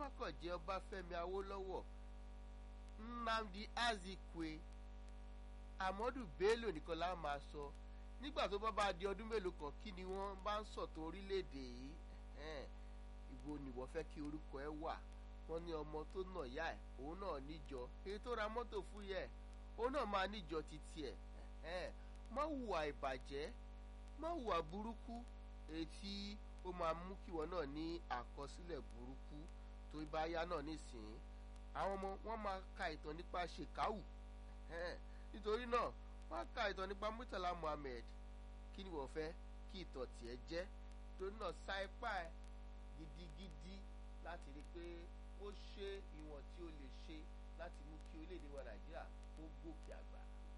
má kàn jẹ́ ọbáfẹ́mi awólọ́wọ̀ nnamdi azikwe amadu bello nìkan la máa sọ nígbà tó bá bá di ọdún mélòó kan kí ni wọ́n bá ń sọ̀tọ̀ orílẹ̀-èdè yìí ìwo nìwọ fẹ́ kí orúkọ ẹ wà wọ́n ní ọmọ tó nà yá ẹ̀ òun náà níjọ èyí tó ra mọ́tò fún yẹ òun náà máa níjọ títí ẹ̀ má hùwà ìbàjẹ́ má hùwà burúkú èyí tí ó máa mú kí wọn náà ní àkọsílẹ̀ burúkú tó bá yá náà nísìnyí àwọn ọmọ wọn máa ka ìtàn nípa ṣèkáwù nítorí náà wọn á ka ìtàn nípa Murtala Muhammed kí ni wọ́n fẹ́ kí ìtàn tiẹ̀ jẹ́ torí náà sa ipá ẹ̀ gidigidi láti rí i pé ó ṣe ìwọ̀n tí ó lè ṣe láti mú kí orílẹ̀-èdè wa Nàìjíríà kó gòkè àgbà.